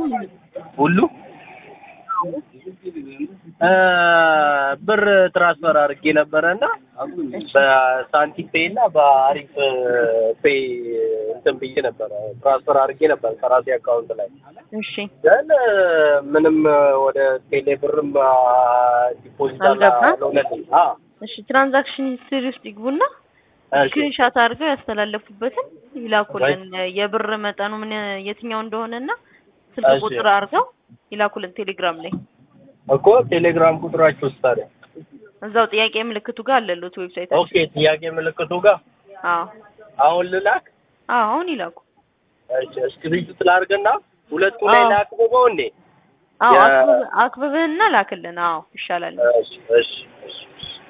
ሁሉ እ ብር ትራንስፈር አድርጌ ነበረ እና በሳንቲም ፔይ እና በአሪፍ ፔይ እንትን ብዬ ነበረ ትራንስፈር አድርጌ ነበር ከራሴ አካውንት ላይ እሺ ግን ምንም ወደ ቴሌ ብርም ዲፖዚት አልገባም? አልሆነልኝ። አዎ እሺ ትራንዛክሽን ሂስትሪ ውስጥ ይግቡና እሺ ስክሪንሻት አድርገው ያስተላለፉበትን ይላኩልን። የብር መጠኑ ምን የትኛው እንደሆነና ስልክ እሺ። ቁጥር አድርገው ይላኩልን ቴሌግራም ላይ እኮ ቴሌግራም ቁጥራችሁ ውስጥ ታዲያ እዛው ጥያቄ ምልክቱ ጋር አለሉት ዌብሳይት። ኦኬ ጥያቄ ምልክቱ ጋር አዎ አሁን ልላክ አዎ አሁን ይላኩ። እሺ እስክሪፕት ላድርግና ሁለቱ ላይ አዎ። ላክብበው እንዴ አዎ ያ- አክብብ- አክብብህና ላክልን። አዎ ይሻላል። እሺ እሺ እሺ